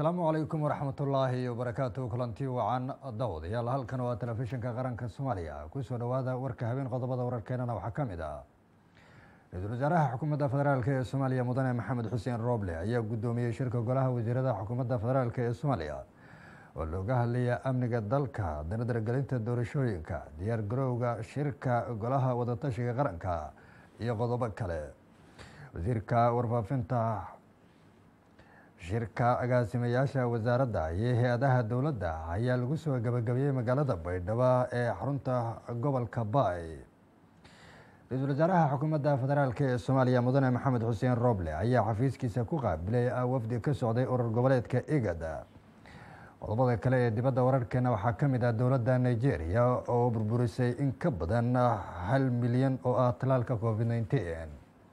asalaamu calaykum waraxmatullaahi wabarakaatu kulanti wacan dawadayaal halkan waa telefishinka qaranka soomaaliya kusoo dhowaada warka habeen qodobada wararkeenana waxaa ka mid ah ra-iisul wasaaraha xukuumadda federaalk ee soomaaliya mudane maxamed xuseen rooble ayaa guddoomiyey shirka golaha wasiirada xukuumadda federaalk ee soomaaliya oo looga hadlaya amniga dalka danadargelinta doorashooyinka diyaar garowga shirka golaha wadatashiga qaranka iyo qodobo kale wasiirka warfaafinta shirka agaasimayaasha wasaaradda iyo hay-adaha dowladda ayaa lagu soo gabagabeeyey magaalada baydhabo ee xarunta gobolka baay ra-iisul wasaaraha xukuumadda federaalk ee soomaaliya mudane maxamed xuseen rooble ayaa xafiiskiisa ku qaabilay wafdi ka socday urur goboleedka igad qodobada kale ee dibadda wararkeena waxaa ka mid ah dowladda nigeria oo burburisay in ka badan hal milyan oo ah talaalka covid nneteen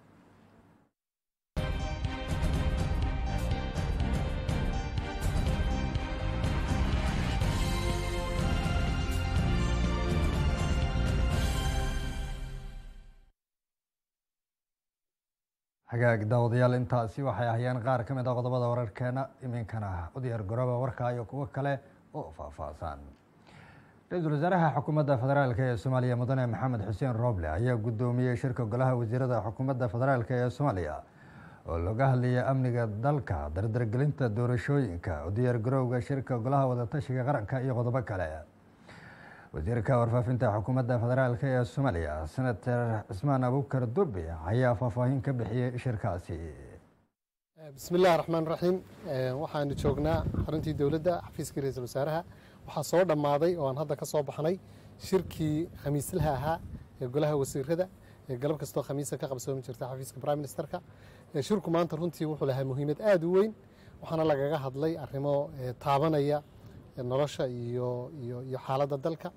hagaag daawadayaal intaasi waxay ahyeen qaar ka mid a qodobada wararkeena iminkana u diyaar garooba warka iyo kuwo kale oo faahfaahsan ra-iisul wasaaraha xukuumadda federaalk ee soomaaliya mudane maxamed xuseen rooble ayaa guddoomiyey shirka golaha wasiirada xukuumadda federaalk ee soomaaliya oo looga hadlaya amniga dalka dardargelinta doorashooyinka u diyaar garowga shirka golaha wadatashiga qaranka iyo qodobo kale wasiirka warfaafinta xukuumadda federaalk ee soomaaliya senator cismaan abukar durbi ayaa faahfaahin ka bixiyey shirkaasi bismi illahi raxmaan raxiim waxaanu joognaa xaruntii dowladda xafiiskii ra-iisul wasaaraha waxaa soo dhammaaday oo aan hadda ka soo baxnay shirkii khamiislaha ahaa ee golaha wasiirada ee galab kastoo khamiisa ka qabsoomi jirta xafiiska prime ministerka shirku maanta runtii wuxuu lahaa muhiimad aada u weyn waxaana lagaga hadlay arrimo taabanaya nolosha iyo iyo iyo xaaladda dalka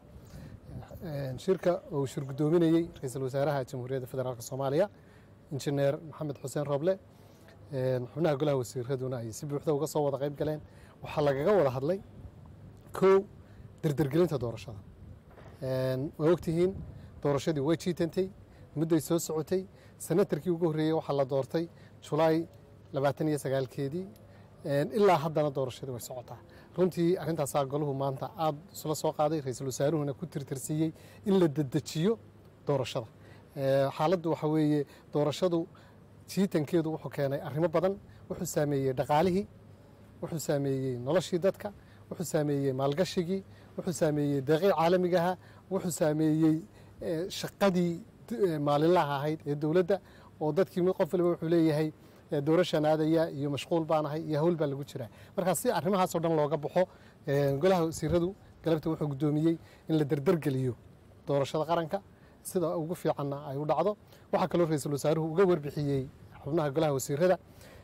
shirka uu shir guddoominayey ra-iisul wasaaraha jamhuuriyadda federaalk soomaaliya injineer maxamed xuseen roble xubnaha golaha wasiiraduna ay si buuxda uga soo wada qayb galeen waxaa lagaga wada hadlay kow derdergelinta doorashada waa ogtihiin doorashadii way jiitantay mudday soo socotay senatarkii ugu horreeyey waxaa la doortay julaay labaatan iyo sagaalkeedii ilaa haddana doorashadii way socotaa runtii arrintaasaa golahu maanta aada isla soo qaaday ra-iisul wasaaruhuna ku tirtirsiiyey in la dedejiyo doorashada xaaladdu waxa weeye doorashadu jiitankeedu wuxuu keenay arrimo badan wuxuu saameeyey dhaqaalihii wuxuu saameeyey noloshii dadka wuxuu saameeyey maalgashigii wuxuu saameeyey deeqii caalamigaha wuxuu saameeyey shaqadii maalinlaha ahayd ee dowladda oo dadkii qof waliba wuxuu leeyahay doorashaan aadaya iyo mashquul baanahay iyo hawl baa lagu jiraa markaa si arrimahaasoo dhan looga baxo golaha wasiiradu galabta wuxuu guddoomiyey in la derdergeliyo doorashada qaranka sida ugu fiicanna ay u dhacdo waxaa kaloo ra-iisul wasaaruhu uga warbixiyey xubnaha golaha wasiirada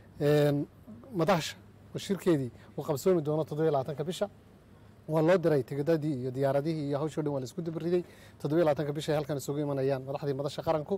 madaasha shirkeedii uu qabsoomi doono toddobiyo labaatanka bisha waa loo diray tigidadii iyo diyaaradihii iyo hawshoo dhan waa laisku dibiriday toddobiyo labaatanka bisha ay halkan isugu imanayaan madaxdii madasha qaranku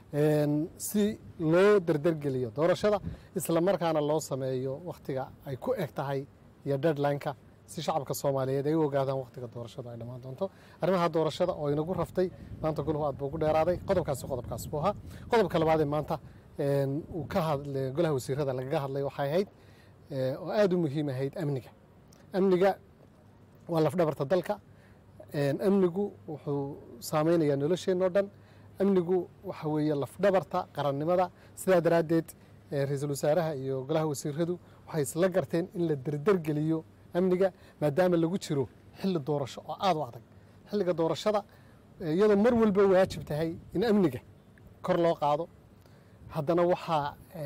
si loo derdergeliyo doorashada isla markaana loo sameeyo wakhtiga ay ku eg tahay iyo deadline-ka si shacabka soomaaliyeed ay u ogaadaan wakhtiga doorashada ay dhammaan doonto arrimaha doorashada oo inagu raftay maanta golahu aad buu ugu dheeraaday qodobkaasi qodobkaas buu ahaa qodobka labaadee maanta uu ka hadlay golaha wasiirada lagaga hadlay waxay ahayd oo aada u muhiim ahayd amniga amniga waa lafdhabarta dalka amnigu wuxuu saameynayaa nolosheenno dhan amnigu waxa weeye lafdhabarta qarannimada sidaa daraaddeed ra-iisul wasaaraha iyo golaha wasiiradu waxay isla garteen in la derdergeliyo amniga maadaama lagu jiro xilli doorasho oo aada u adag xilliga doorashada iyadoo mar walba waajib tahay in amniga kor loo qaado haddana waxaa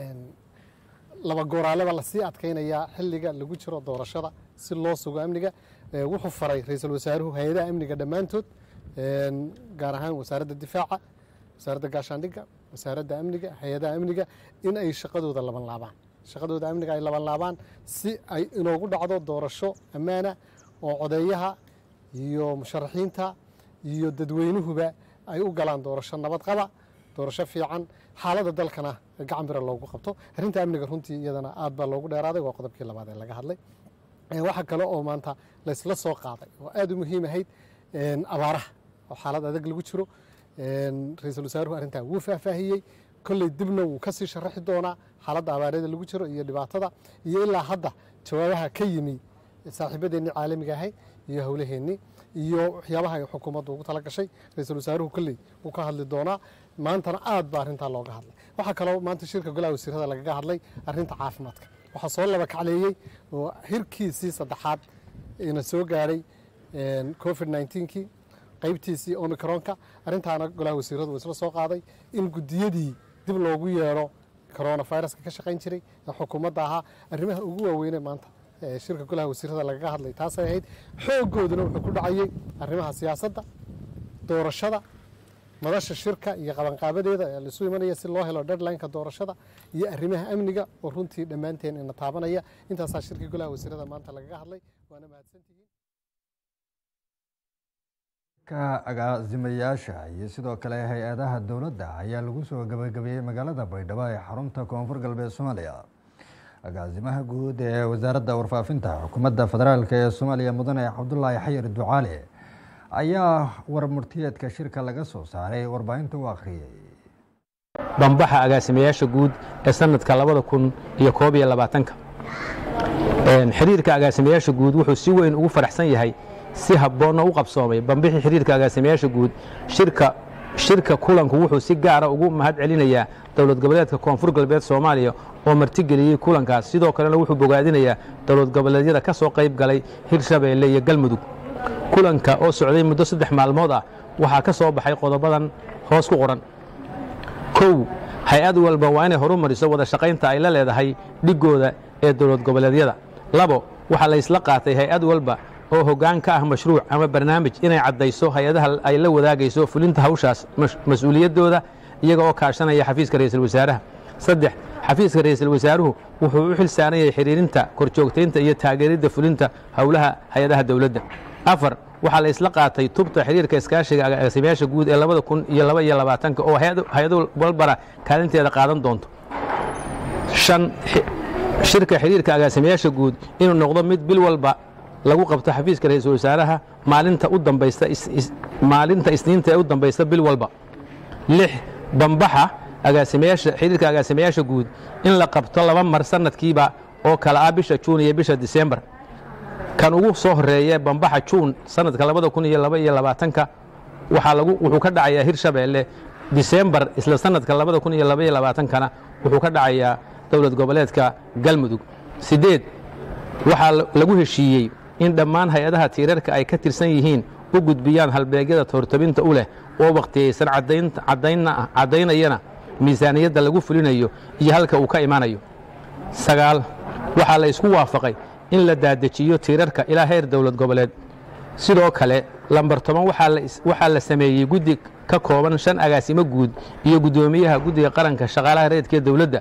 laba gooraaleba lasii adkaynayaa xilliga lagu jiro doorashada si loo sugo amniga wuxuu faray ra-iisul wasaaruhu hay-adaha amniga dhammaantood gaar ahaan wasaaradda difaaca wasaaradda gaashaandhigga wasaaradda amniga hay-adaha amniga in ay shaqadooda laban laabaan shaqadooda amniga ay laban laabaan si ay inoogu dhacdo doorasho ammaana oo codeeyaha iyo musharaxiinta iyo dadweynuhuba ay u galaan doorasho nabad qaba doorasho fiican xaaladda dalkana gacan bira loogu qabto arrinta amniga runtii iyadana aad baa loogu dheeraaday waa qodobkii labaad ee laga hadlay waxaa kale oo maanta laysla soo qaaday oo aada u muhiim ahayd abaaraha oo xaalad adag lagu jiro ra-iisul wasaaruhu arrintaa wuu faahfaahiyey kolley dibna wuu ka sii sharaxi doonaa xaaladda abaareeda lagu jiro iyo dhibaatada iyo ilaa hadda jawaabaha ka yimi saaxiibadeennii caalamiga ahay iyo howlaheennii iyo waxyaabaha ay xukuumaddu ugu tala gashay ra-iisul wasaaruhu kolley wuu ka hadli doonaa maantana aad ba arrintaa looga hadlay waxaa kaloo maanta shirka golaha wasiirada lagaga hadlay arrinta caafimaadka waxaa soo laba kacleeyey oo hirkiisii saddexaad ina soo gaadhay covid nneteen-kii qaybtiisii omicronka arrintaana golaha wasiiradu uu isla soo qaaday in guddiyadii dib loogu yeedho coronaviruska ka shaqayn jiray ee xukuumadda ahaa arrimaha ugu waaweyne maanta shirka golaha wasiirada lagaga hadlay taasay ahayd xoogooduna wuxuu ku dhacayey arrimaha siyaasadda doorashada madasha shirka iyo qabanqaabadeeda ee laisu imanaya si loo helo deadlineka doorashada iyo arrimaha amniga oo runtii dhammaanteen ina taabanaya intaasaa shirkii golaha wasiirada maanta lagaga hadlay waana mahadsantihiin ka agaasimayaasha iyo sidoo kale hay-adaha dowladda ayaa lagu soo gabagabeeyey magaalada baydhabo ee xarunta koonfur galbeed soomaaliya agaasimaha guud ee wasaaradda warfaafinta xukuumadda federaalk ee soomaaliya mudane cabdulaahi xayir ducaale ayaa warmurtiyeedka shirka laga soo saaray warbaahinta u akhriyey bambaxa agaasimayaasha guud ee sanadka labada kun iyo koob iyo labaatanka xiriirka agaasimayaasha guud wuxuu si weyn ugu faraxsan yahay si habboonna u qabsoomay bambixii xiriirka agaasimayaasha guud shirka shirka kulanku wuxuu si gaara ugu mahad celinayaa dowlad goboleedka koonfur galbeed soomaaliya oo martigeliyey kulankaas sidoo kalena wuxuu bogaadinayaa dowlad goboleedyada ka soo qayb galay hirshabeelle iyo galmudug kulanka oo socday muddo saddex maalmood ah waxaa ka soo baxay qodobadan hoos ku qoran kow hay-ad walba waa inay horu mariso wada shaqaynta ay la leedahay dhiggooda ee dowlad goboleedyada labo waxaa la ysla qaatay hay-ad walba oo hoggaan ka ah mashruuc ama barnaamij inay caddayso hay-adaha ay la wadaagayso fulinta hawshaas mas-uuliyaddooda iyaga oo kaashanaya xafiiska ra'iisul wasaaraha saddex xafiiska ra'iisul wasaaruhu wuxuu u xil saaran yahay xidhiirinta korjoogtaynta iyo taageeridda fulinta howlaha hay-adaha dowladda afar waxaa la isla qaatay tubta xiriirka iskaashiga agaasimayaasha guud ee labada kun iyo laba iyo labaatanka oo hay-ado walbana kaalinteeda qaadan doonto shan shirka xiriirka agaasimayaasha guud inuu noqdo mid bil walba lagu qabto xafiiska ra-iisul wasaaraha maalinta u dambaysta maalinta isniinta ee u dambaysta bil walba lix bambaxa agaasimayaasha xiriirka agaasimayaasha guud in la qabto laba mar sanadkiiba oo kala ah bisha juun iyo bisha disembar kan ugu soo horeeye bambaxa juun sanadka labada kun iyo laba iyo labaatanka waxaa lagu wuxuu ka dhacayaa hirshabeelle disembar isla sanadka labada kun iyo laba iyo labaatankana wuxuu ka dhacayaa dowlad goboleedka galmudug siddeed waxaa lagu heshiiyey in dhammaan hay-adaha tiirarka ay ka tirsan yihiin u gudbiyaan halbeegyada toortabinta u leh oo wakhtiyaysan caddaynayana miisaaniyadda lagu fulinayo iyo halka uu ka imanayo sagaal waxaa la isku waafaqay in la daadejiyo tiirarka ilaa heer dowlad goboleed sidoo kale lambar toban waxaa la sameeyey guddi ka kooban shan agaasimo guud iyo guddoomiyaha guddiga qaranka shaqaalaha reedkee dowladda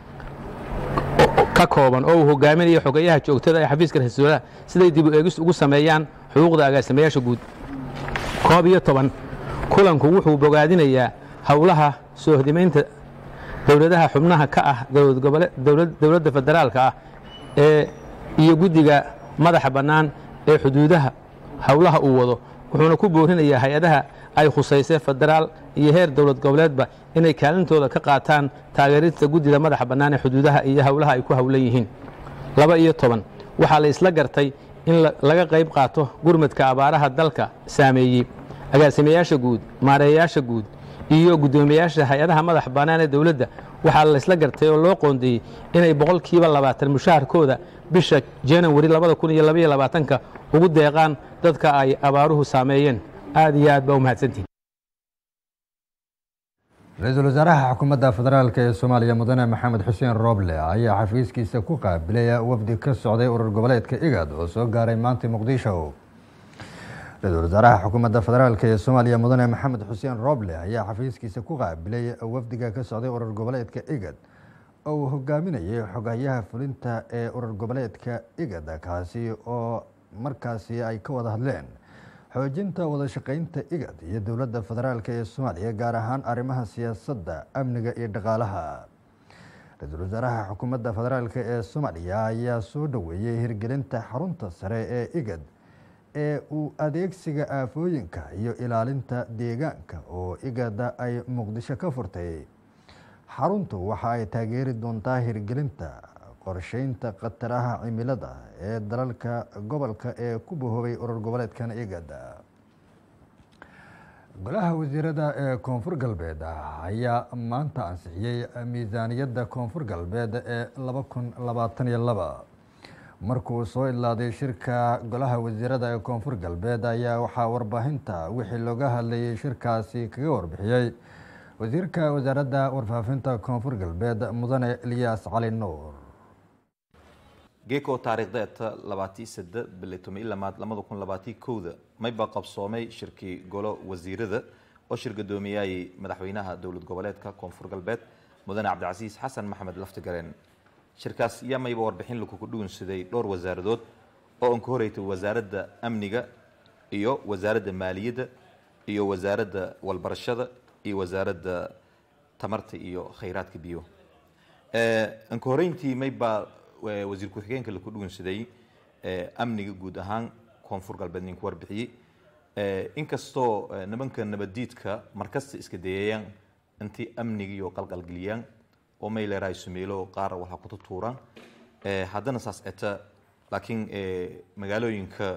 ka kooban oo uu hogaaminayo xogeyaha joogtada ee xafiiska ra-iisul siday dib u eegis ugu sameeyaan xuquuqda agaasimayaasha guud koob iyo toban kulanku wuxuu bogaadinayaa howlaha soohdimaynta dowladaha xubnaha ka ah dowladda federaalka ah ee iyo guddiga madaxa bannaan ee xuduudaha howlaha uu wado wuxuuna ku boorinayaa hay-adaha ay khusaysay federaal iyo heer dowlad goboleedba inay kaalintooda ka qaataan taageerista guddida madaxa bannaan ee xuduudaha iyo howlaha ay ku howlan yihiin laba iyo toban waxaa la isla gartay in laga qayb qaato gurmadka abaaraha dalka saameeyey agaasimayaasha guud maareeyayaasha guud iyo guddoomiyayaasha hay-adaha madaxa bannaan ee dowladda waxaa la isla gartay oo loo qoondeeyey inay boqolkiiba labaatan mushaharkooda bisha janawari labada kun iyo labaiyo labaatanka ugu deeqaan dadka ay abaaruhu saameeyeen aad iyo aad baa u mahadsantihin ra-iisul wasaaraha xukuumadda federaalk ee soomaaliya mudane maxamed xuseen rooble ayaa xafiiskiisa ku qaabilaya wafdi ka socday urur goboleedka igad oo soo gaaray maanta muqdisho ra-iisul wasaaraha xukuumadda federaalk ee soomaaliya mudane maxamed xuseen rooble ayaa xafiiskiisa ku qaabilay wafdiga ka socday urur goboleedka igad oo uu hogaaminayay xogayaha fulinta ee urur goboleedka igad kaasi oo markaasi ay ka wada hadleen xoojinta wada shaqeynta igad iyo dowladda federaalk ee soomaaliya gaar ahaan arrimaha siyaasadda amniga iyo dhaqaalaha ra-iisul wasaaraha xukuumadda federaalk ee soomaaliya ayaa soo dhoweeyey hirgelinta xarunta sare ee igad ee uu adeegsiga aafooyinka iyo ilaalinta deegaanka oo igada ay muqdisho ka furtay xaruntu waxa ay taageeri doontaa hirgelinta qorsheynta khataraha cimilada ee dalalka gobolka ee ku bahoobay urur goboleedkan igada golaha wasiirada ee koonfur galbeed ayaa maanta ansixiyey miisaaniyadda koonfur galbeed ee laba kun labaatan iyo laba markuu soo idlaaday shirka golaha wasiirada ee koonfur galbeed ayaa waxaa warbaahinta wixii looga hadlayay shirkaasi kaga warbixiyey wasiirka wasaaradda warfaafinta koonfur galbeed mudane eliyaas cali nuur geeko taariikhdeeta labaatii sade bili tomi lamaad lamada kun labaatii kowda mayba qabsoomay shirkii golo wasiirada oo shir gudoomiyayay madaxweynaha dowlad goboleedka koonfur galbeed mudane cabdicasiis xasan maxamed laftigareen shirkaas yaa mayba warbixin lakugu dhuunsaday dhowr wasaaradood oo an ka horeytay wasaaradda amniga iyo wasaaradda maaliyadda iyo wasaaradda walbarashada iyo wasaaradda tamarta iyo khayraadka biyo an ka horeyntii maybaa wasiir ku-xigeenka laku dhugunsaday amniga guud ahaan koonfur galbeed ninku warbixiyey inkastoo nimanka nabadiidka markasta iska dayayaan intii amnigiiyo qalqalgeliyaan oo mayleeraay sumeelo qaar waxaa ku tutuuraan haddana saas eta laakiin magaalooyinka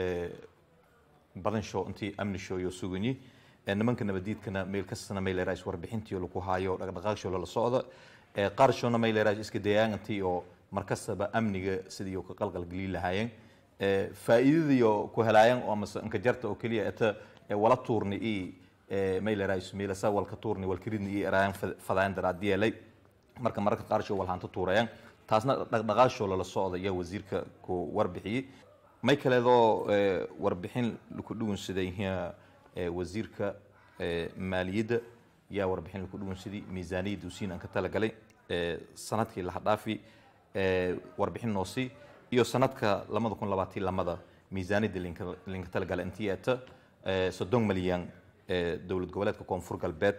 badansho intii amnisho iyo suganyi nimanka nabadiidkana meel kastana mayleeraay warbixintii laku haayo dhaqdhaqaaqsho lala socda qaarshona mayleeraay iska dayayaan intii oo markastaba amniga sidii ka qalqalgelin lahaayeen faa'iidadiyo ku helaayeen oo amase inkajarta oo keliya eta wala tuurni i mayleeraay sumeelasa walka tuurni walkiridni i eraayan fadaayan daraadiyeelay marka mararka qaarsho walhaanta tuurayaan taasna dhaqdhaqaashoo lala socda ayaa wasiirka ku warbixiyey may kaleedoo warbixin laku dhugunsaday wasiirka maaliyadda yaa warbixin laku dhugunsaday miisaaniyadda usiin aan ka talagalay sanadkii laha dhaafi warbixin noosi iyo sanadka lamada kun labaatii lamada miisaaniyadda linka talagala intii eta soddon malyan dowlad goboleedka koonfur galbeed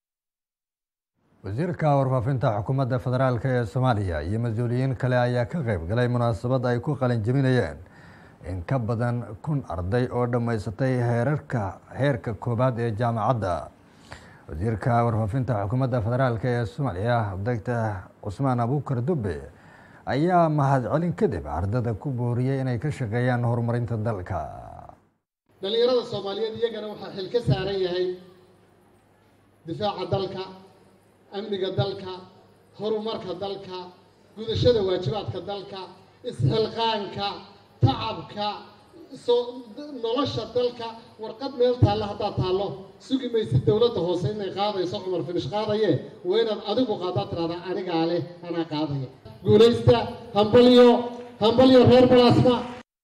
wasiirka warfaafinta xukuumadda federaalk ee soomaaliya iyo mas-uuliyiin kale ayaa ka qayb galay munaasabad ay ku qalinjabinayeen in ka badan kun arday oo dhammaysatay heerarka heerka koowaad ee jaamacadda wasiirka warfaafinta xukuumadda federaalk ee soomaaliya doctor cusmaan abuukar dube ayaa mahadcelin kadib ardada ku booriyey inay ka shaqeeyaan horumarinta dalka dhallinyarada soomaaliyeed iyagana waxaa xil ka saaran yahay difaaca dalka amniga dalka horumarka dalka gudashada waajibaadka dalka isxilqaanka tacabka soo nolosha dalka warqad meel taalla haddaad taallo sugi maysid dowladda hoose inay qaadayso cumar finish qaadaye waa inaad adigu qaadaa tiraada anigaa leh anaa qaadaya guulaysta hambalyo hambalyo reer balaasma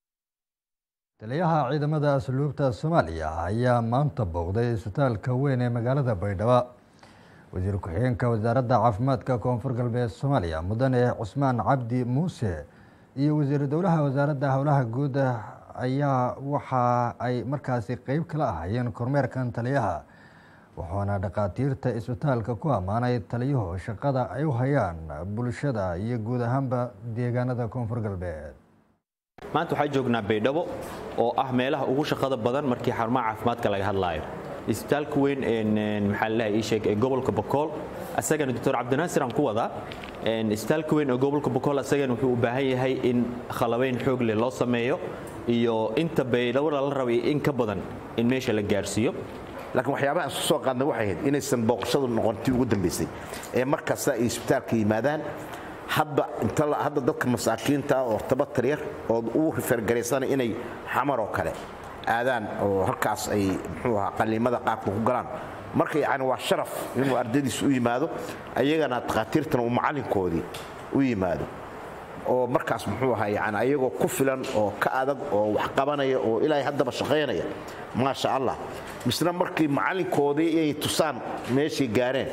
taliyaha ciidamada asluubta soomaaliya ayaa maanta booqday isbitaalka weyn ee magaalada baydhabo wasiir ku-xigeenka wasaaradda caafimaadka koonfur galbeed soomaaliya mudane cusmaan cabdi muuse iyo wasiir dowlaha wasaaradda howlaha guud ayaa waxa ay markaasi qeyb kala ahaayeen kormeerkan taliyaha wuxuuna dhakhaatiirta isbitaalka ku ammaanay taliyuhu shaqada ay u hayaan bulshada iyo guud ahaanba deegaanada koonfur galbeed maanta waxaa joognaa baydhabo oo ah meelaha ugu shaqada badan markii xarumaha caafimaadka laga hadlaayo isbitaalka weyn maxaa lalahay ii sheeg ee gobolka bokool asagana doctor cabdinaasir aan ku wadaa isbitaalka weyn ee gobolka bokool asagana wuxuu u baahan yahay in khalabeyn xoog leh loo sameeyo iyo inta baydhabo lala rabay in ka badan in meesha la gaarsiiyo laakiin waxyaabaha aan isku soo qaadnay waxay ahayd inaysan booqashadu noqon tii ugu dambaysay ee mar kasta ay isbitaalka yimaadaan hadba inta hadda dadka masaakiinta ah oo tabatar yar oo ugu rifergaraysana inay xamar oo kale aadaan oo halkaas ay muxuu ahaa qalliimada qaabka ku galaan marka yacni waa sharaf inuu ardaydiis u yimaado ayagana takhaatiirtana uu macallinkoodii u yimaado oo markaas muxuu ahaa yani ayagoo ku filan oo ka adag oo wax qabanaya oo ilaahay haddaba shaqaynaya maasha allah misna markii macallinkoodii ay tusaan meeshay gaareen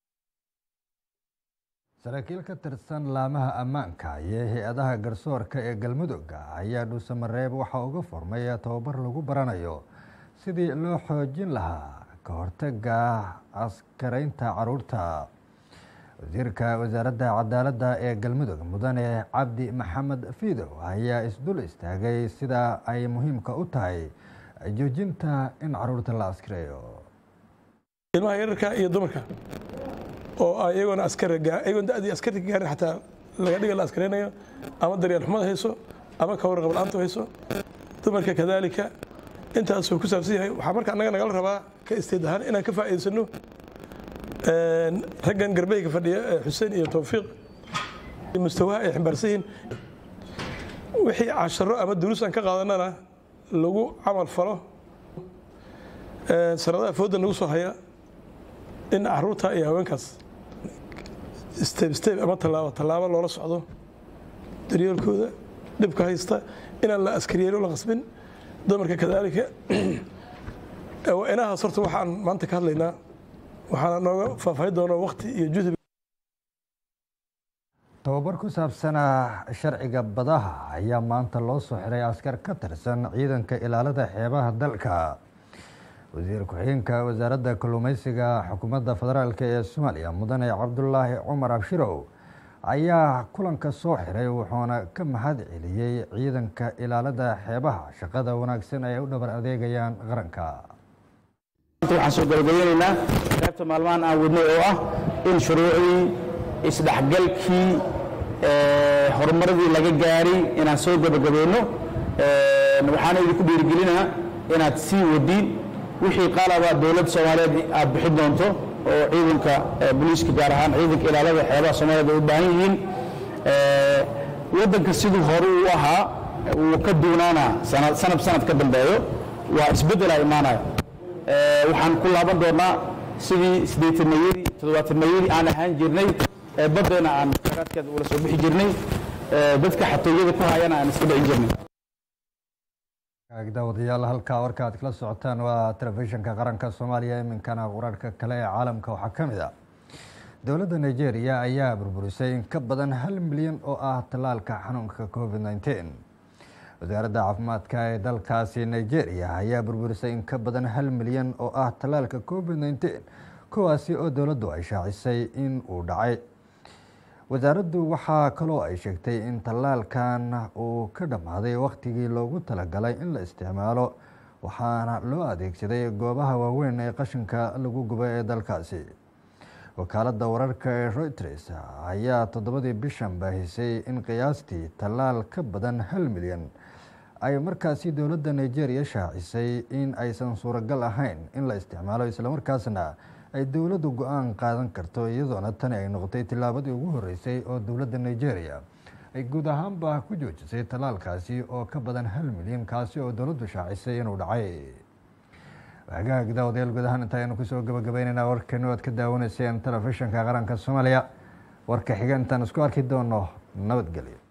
saraakiil ka tirsan laamaha ammaanka iyo hay-adaha garsoorka ee galmudug ayaa dhuusamareeb waxaa uga furmay tababar lagu baranayo sidii loo xoojin lahaa ka hortaga askaraynta caruurta wasiirka wasaaradda cadaaladda ee galmudug mudane cabdi maxamed fiidow ayaa isdul istaagay sida ay muhiimka u tahay joojinta in caruurta la askareeyo ilmaha yararka iyo dumarka oo iyagoona askariga iyagoon da'dii askariga gaarin xataa laga dhiga la askaraynayo ama daryeel xumada hayso ama kawarqab la-aanta hayso dumarka kadaalika intaasuu ku saabsan yahay waxaa marka annaga nagala rabaa ka isteed ahaan inaan ka faa'iidaysano raggan garbeyga fadhiya ee xuseen iyo towfiiq mustawaha ay ximbaarsan yihiin wixii casharo ama duruus aan ka qaadanana lagu camal falo sanadaha fooda nagu soo haya in caruurta iyo haweenkaas steb steb ama tallaabo tallaabo loola socdo daryeelkooda dhibka haysta inaan la askariyeeno la qasbin dumarka kadaalika inahaas horta waxaan maanta ka hadlaynaa waxaana nooga faahfaahin doona wakti iyo juhdi tababar ku saabsana sharciga badaha ayaa maanta loo soo xiray askar ka tirsan ciidanka ilaalada xeebaha dalka wasiir ku-xigeenka wasaaradda kalluumeysiga xukuumadda federaalk ee soomaaliya mudane cabdulaahi cumar abshirow ayaa kulanka soo xiray wuxuuna ka mahad celiyey ciidanka ilaalada xeebaha shaqada wanaagsan ay u dhabar adeegayaan qaranka waxaan soo gabagabeynaynaa qaybta maalmahan aan wadnay oo ah in shuruucdii isdhexgalkii horumaradii laga gaaray inaan soo gabagabayno waxaana idinku dhiirigelinaa inaad sii wadiin wixii qaalaba dowladda soomaaliyeed aad bixin doonto oo ciidanka booliiska gaar ahaan ciidanka ilaalada xeebaha soomaaliyeed ay u baahan yihiin waddanka siduu hore u ahaa wuu ka duunaanaa sanad sanad ka dambeeyo waa isbeddelaa imaanaya waxaan ku laaban doonnaa sidii siddeetanmayadii toddobaatanmayadii aan ahaan jirnay ee baddeena aan khayraadkeeda ula soo bixi jirnay dadka xatooyada ku hayana aan iska dhicin jirnay daawadayaal halkaa warka aad kala socotaan waa telefishinka qaranka soomaaliya iminkana wararka kale ee caalamka waxaa ka mid ah dowladda nigeria ayaa burburisay in ka badan hal milyan oo ah tallaalka xanuunka covid nneteen wasaaradda caafimaadka ee dalkaasi nigeria ayaa burburisay in ka badan hal milyan oo ah tallaalka covid nneteen kuwaasi oo dowladdu ay shaacisay in uu dhacay wasaaraddu waxaa kaloo ay sheegtay in tallaalkan uu ka dhammaaday wakhtigii loogu talagalay in la isticmaalo waxaana loo adeegsaday goobaha waaweyn ee qashinka lagu gubo ee dalkaasi wakaaladda wararka ee reuters ayaa toddobadii bishan baahisay in qiyaastii tallaal ka badan hal milyan ay markaasi dowladda nigeria shaacisay in aysan suuragal ahayn in la isticmaalo islamarkaasna ay dowladdu go-aan qaadan karto iyadoona tani ay noqotay tillaabadii ugu horeysay oo dowladda nigeria ay guud ahaanba ku joojisay tallaalkaasi oo ka badan hal milyan kaasi oo dowladdu shaacisay inuu dhacay hagaag daawadayaal guud ahaan inta aynu kusoo gabagabaynaynaa warkeenu aad ka daawanayseen telefishinka qaranka soomaaliya warka xiga intaan isku arki doono nabadgelyo